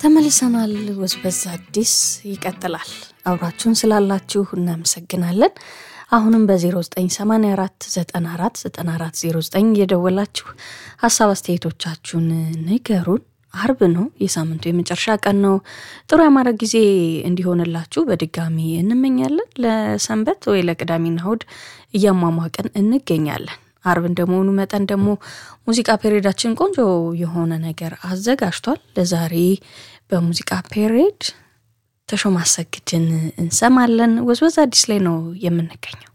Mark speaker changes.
Speaker 1: ተመልሰናል። ወዝወዝ አዲስ ይቀጥላል። አብራችሁን ስላላችሁ እናመሰግናለን። አሁንም በ0984 94 94 09 እየደወላችሁ ሀሳብ አስተያየቶቻችሁን ንገሩን። አርብ ነው፣ የሳምንቱ የመጨረሻ ቀን ነው። ጥሩ ያማረ ጊዜ እንዲሆንላችሁ በድጋሚ እንመኛለን። ለሰንበት ወይ ለቅዳሜና እሁድ እያሟሟቅን እንገኛለን። አርብ እንደመሆኑ መጠን ደግሞ ሙዚቃ ፔሬዳችን ቆንጆ የሆነ ነገር አዘጋጅቷል። ለዛሬ በሙዚቃ ፔሬድ ተሾመ አሰግድን እንሰማለን። ወዝወዝ አዲስ ላይ ነው የምንገኘው።